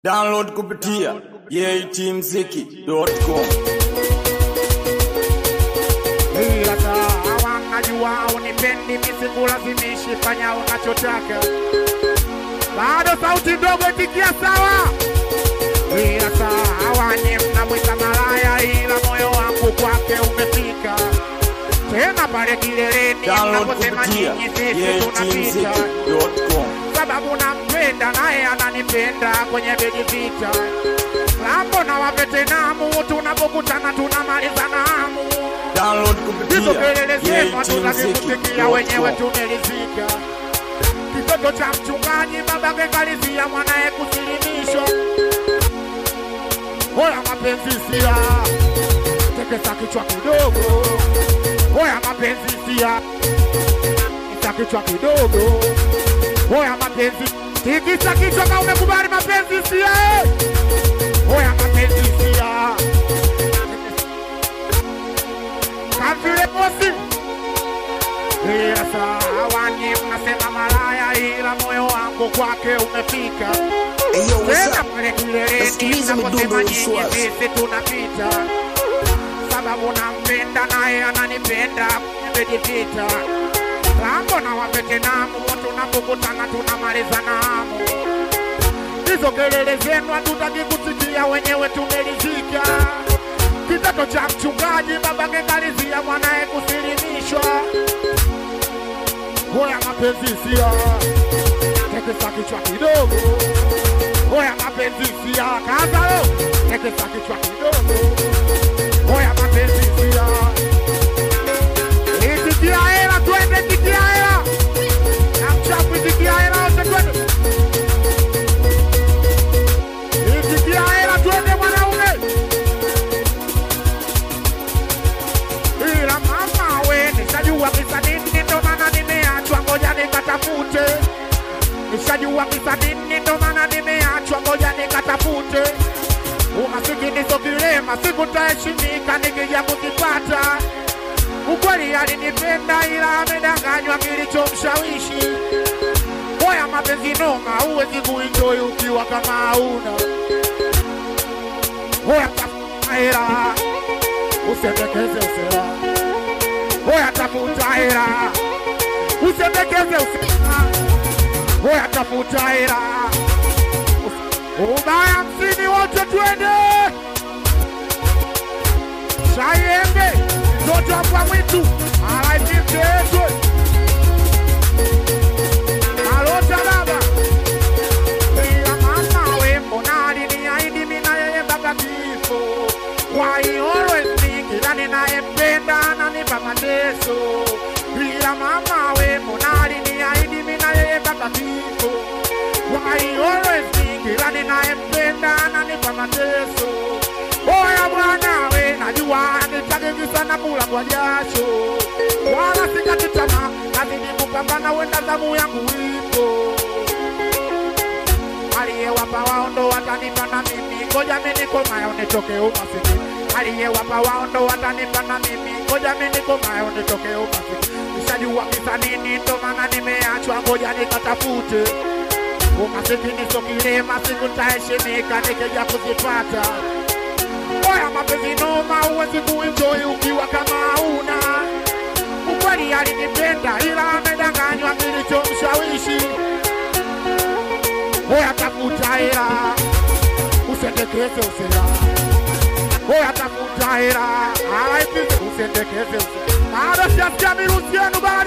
Download kupitia yetimziki.com. ila sawa, najua unipendi, misikulazimishi, fanya unachotaka. Bado sauti ndogo, itikia sawa. Ila sawa, nye mnamwita malaya, ila moyo wangu kwake umefika tena pale kileleni, Download mnaposema kupitia nyinyi sisi tunapita yetimziki.com. sababu nampenda naye ananipenda kwenye beji vita lambo na wavetenamu tunapokutana tunamalizana hamu Download hizo kupitia kelele zenu hatutazikusikia wenyewe yetimziki.com. tumelizika kitoto cha mchungaji babake kalizia mwanaye kusilimishwa hoya mapenzi sia tekesa kichwa kidogo hoya mapenzi sia tikisa kichwa kidogo hoya mapenzi tikisa kichwa kama umekubali mapenzi sia eh. hoya mapenzi sia kavile mosi ila sawa ni mnasema malaya ila moyo wangu kwake umefika Hey, yo, what's tena up? pale kileleni Nasikiliza midundo naposema ya nyinyi Uswazi. sisi tunapita sababu nampenda naye ananipenda kumejivita lambo na wavetenamu tunapokutana tunamalizana hamu hizo kelele zenu hatutaki kusikia wenyewe tumelizika kitoto cha mchungaji babake kalizia mwanaye kusilimishwa hoya mapenzi sia tekesa kichwa kidogo hoya mapenzi sia kazalo tekesa kichwa kidogo hoya mapenzi sia itikia hela twende tikia hela na mchafu itikia hela wote twende itikia hela twende mwanaume ila mama we nishajua kisa nini ndo maana nimeachwa ngoja nikatafute nishajua kisa nini ndo maana nimeachwa ngoja nikatafute umasikini so kilema siku ntaheshimika nikija kukipata ukweli alinipenda ila amedanganywa kilichomshawishi moya mapenzi noma huwezi kuenjoy ukiwa kama hauna hoya tafuta hela usendekeze usela hoya tafuta hela usendekeze usela hoya tafuta hela ubaya msini wote twende shaiembe mtoto kwa mwitu alaifimteetwe alota baba ila mama we mbona aliniahidi mina yeye mpaka kifo why always me kila ninayempenda ananipa mateso ila mama we mbona aliniahidi mina yeye mpaka kifo why always me kila ninayempenda ananipa mateso Oya bwana we najua nitagigi sana kula kwa jasho wala sikati tamaa nazidi kupambana wenda zamu yangu ipo aliyewapa waondo watanipa na mimi ngoja mimi nikomayo nitoke umasikini aliyewapa waondo watanipa na mimi ngoja mimi nikomayo nitoke umasikini nishajua kisa nini ndo maana nimeachwa ngoja nikatafute umasikini so kilema siku ntaheshimika nikija kuzipata oya mapenzi noma huwezi kuenjoy ukiwa kama hauna ukweli alinipenda ila amedanganywa kilichomshawishi Oya tafuta hela, usendekeze usela. Oya tafuta hela, alaipize usendekeze usela. Bado sijasikia mirusi yenu bana